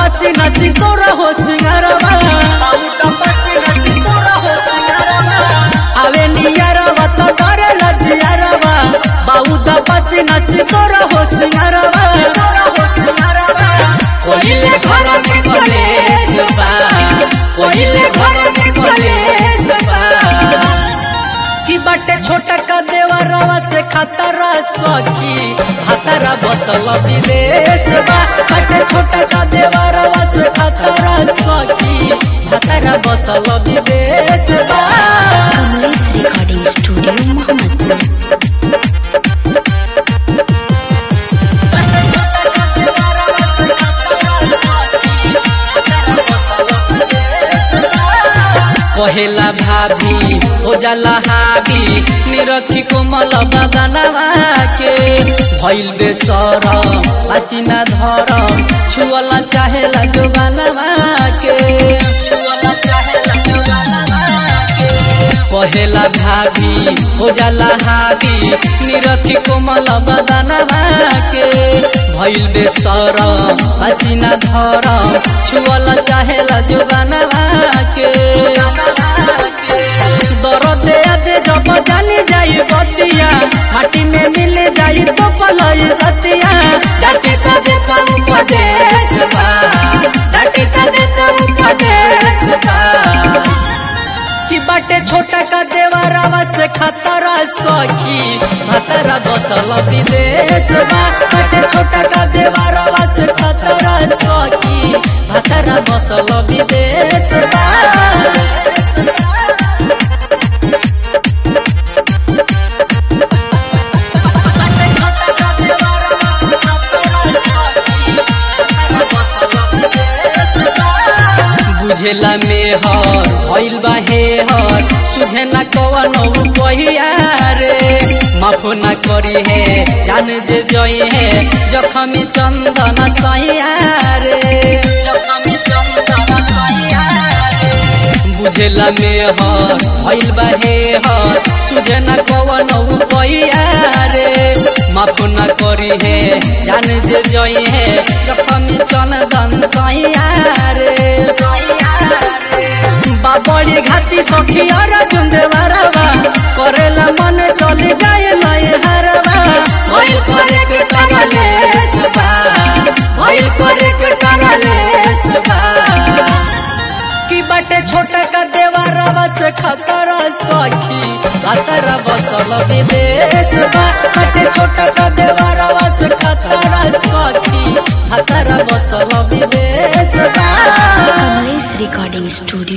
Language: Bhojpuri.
पसीना सिसोरा हो सिंगारवा बाबूटा पसीना सिसोरा हो सिंगारवा आवे नियरवा तो डरे लजियरवा बाबूटा पसीना सिसोरा हो सिंगारवा सिसोरा हो सिंगारवा कोइले घर में कलेश बा कोइले घर में कलेश बा की बाटे छोटा का देवरवा से खतरा सखी खतरा बसल विदेश बा बाटे छोटा का देवरवा से खतरा सखी खतरा बसल विदेश बा कमलेश रिकॉर्डिंग स्टूडियो मोहम्मदपुर कहेला भाभी हो जाला हावी निरखी कोमल बदनवा के भइल बेसर पाचिना धर छुअला चाहेला जो बनवा के छुअला चाहेला जो बनवा के कहेला भाभी हो जाला हावी निरखी कोमल बदनवा के भइल बेसर पाचिना धर छुअला चाहेला जो बनवा के दरद दे जब जानी जाई बतिया माटी में मिल जाई तो पलई धतिया डाटे का देता उपदेश बा डाटे का देता उपदेश बा कि बाटे छोटा का देवरवा से खतरा सखी खतरा बसल विदेश बा बाटे छोटा का देवरवा से खतरा सखी खतरा बसल विदेश बा बुझेला मेहर भइल बा हेहर सुझे न कवन पहिया रे माफ न करी है जान जे जई है जखमी चंदन सैया रे जखमी चंदन सैया रे बुझेला मेहर भइल बा हेहर सुझे न कवन पहिया रे माफ न करी है जान जे जई है जखमी चंदन सैया रे बाबड़ी घाटी सखी और जुंदेवरवा करेला मन चली जाए नए हरवा भइल करे के करलेस बा भइल करे के करलेस बा की बाटे छोटा का देवरवा से खतरा सखी खतरा बसल विदेश बा बाटे छोटा का देवरवा से खतरा सखी खतरा बसल विदेश बा कमलेश रिकॉर्डिंग स्टूडियो